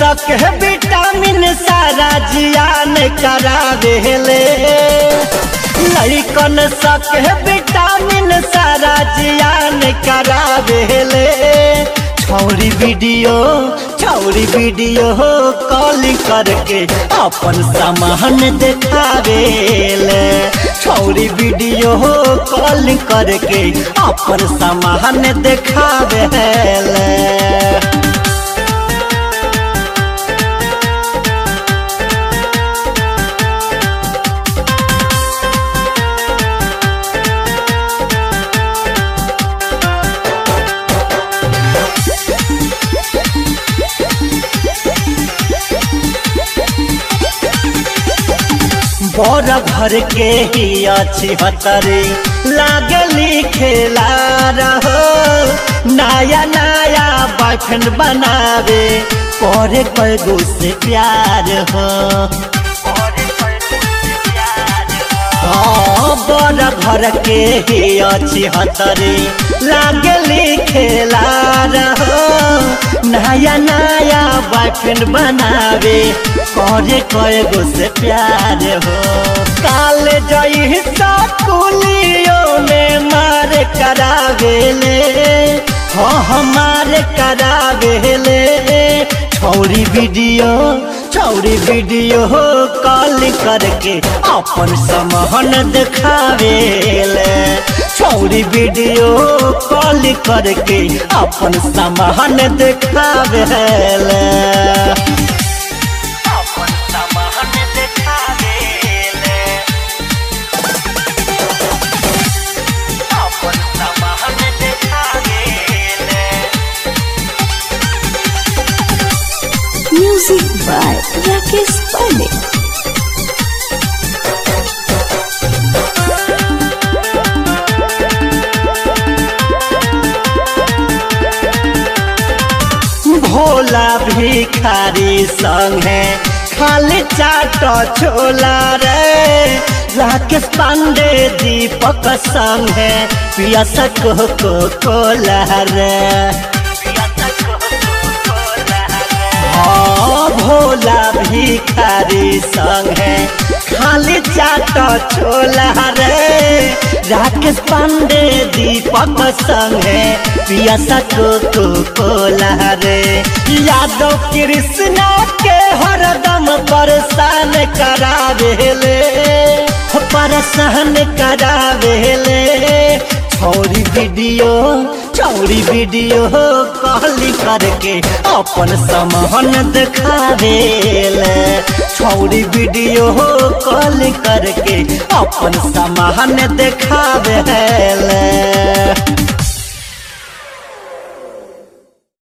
सक विटामिन सारा जियान करावेले लड़कन सक विटामिन सारा जियान करावेले छौरी वीडियो छौरी वीडियो कॉलिंग करके अपन सामान देखावेले छौरी वीडियो कॉलिंग करके अपन सामान देखावेले बड़ घर के ही अच्छी हतरी लागली खेला रहो नया नया बॉयफ्रेंड बनावे करे कैगो से प्यार हो हाँ, बड़ घर के ही अच्छी हतरी लागली खेला रहो नया नया बॉयफ्रेंड बनावे करे कैगो से प्यार हो काल जई स्कूलियों में मार करावेले हाँ हमारे करावेले छौरी वीडियो छौरी वीडियो कॉल करके अपन समहन देखावेले छौरी वीडियो कॉल करके अपन समहन देखावेले अपन समहन देखावेले अपन समहन देखावेले Music by Rakesh Pandey. Bhola भिखारी संगे खाली चाट छोला रे राकेश पांडे दीपक संगे पियसक को कोला रे हाँ, भोला भिखारी संगे खाली चाट छोला रे राकेश पांडे दीपक संगे पिया को कोला रे यादव कृष्णा के हरदम परेशान करावेले परेशान करावेले छौरी वीडियो छौरी वीडियो कॉल करके अपन समहन देखावेले छौरी वीडियो कॉल करके अपन समहन देखावेले